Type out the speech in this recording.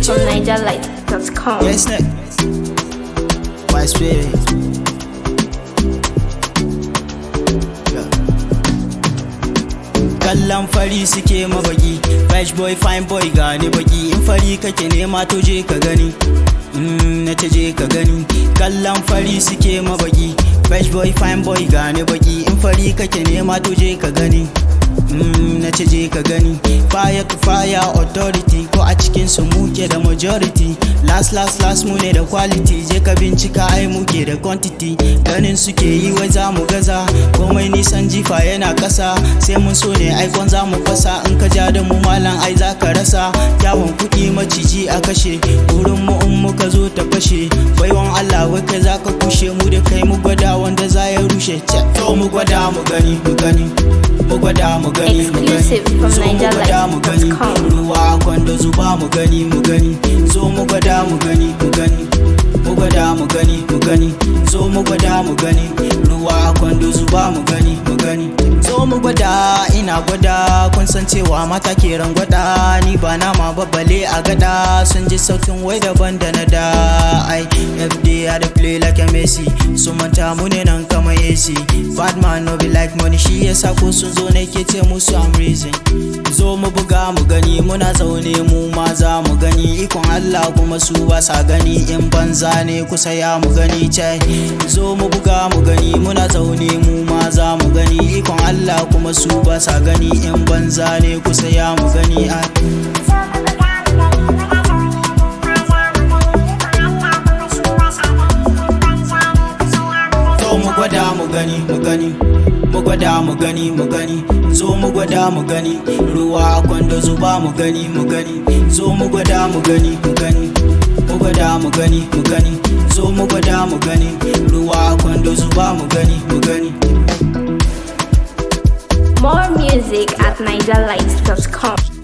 music from NigerLight.com. Yes, neck. My spirit. Yeah. Kallon fari suke mabagi Fresh boy fine boy gane baki In fari kake nema to je ka gani Mm, na ta je ka gani Kallon fari suke mabagi Fresh boy fine boy gane baki In fari kake nema to je ka gani Mm, na ce je ka gani fire to fire authority ko a cikin su muke da majority last last last mu ne da quality je ka bincika ai muke da quantity ganin suke yi wai za mu gaza komai nisan jifa yana kasa sai mun so ne aikon za mu fasa in ka ja da mu malam ai za ka rasa kyawun kuɗi maciji a kashe wurin mu in muka zo ta fashe baiwan Allah wai kai za ka kushe mu da kai mu gwada wanda za ya rushe to mu gwada mu gani mu gani mu gwada mu gani mu gani Exclusive from zo mu gwada mu gani NigerLight.com. ruwa kwando zuba mu gani mu gani zo mu gwada mu gani mu gani mu gwada mu gani mu gani zo mu gwada mu gani ruwa kwando zuba mu gani mu gani zo mu gwada ina gwada kun san cewa mata ke rangwada ni ba nama babbale a gada sun ji sautin wai daban da na da ai fd I dey play like a messi su manta mu ne nan kamar ac bad man no be like money shi yasa ko sun zo ne ke ce musu am reason zo mu buga mu gani muna zaune mu ma za mu gani ikon Allah kuma su ba sa gani in banza ne kusa ya mu gani cai zo mu buga mu gani muna zaune mu ma za mu gani ikon Allah kuma su ba sa gani in banza ne kusa ya mu gani ai zo mu gwada mu gani mu gani mu gwada mu gani mu gani zo mu gwada mu gani ruwa a kwando zuba mu gani mu gani zo mu gwada mu gani mu gani mu gwada mu gani mu gani zo mu gwada mu gani ruwa a kwando zuba mu gani mu gani More music at NigerLight.com.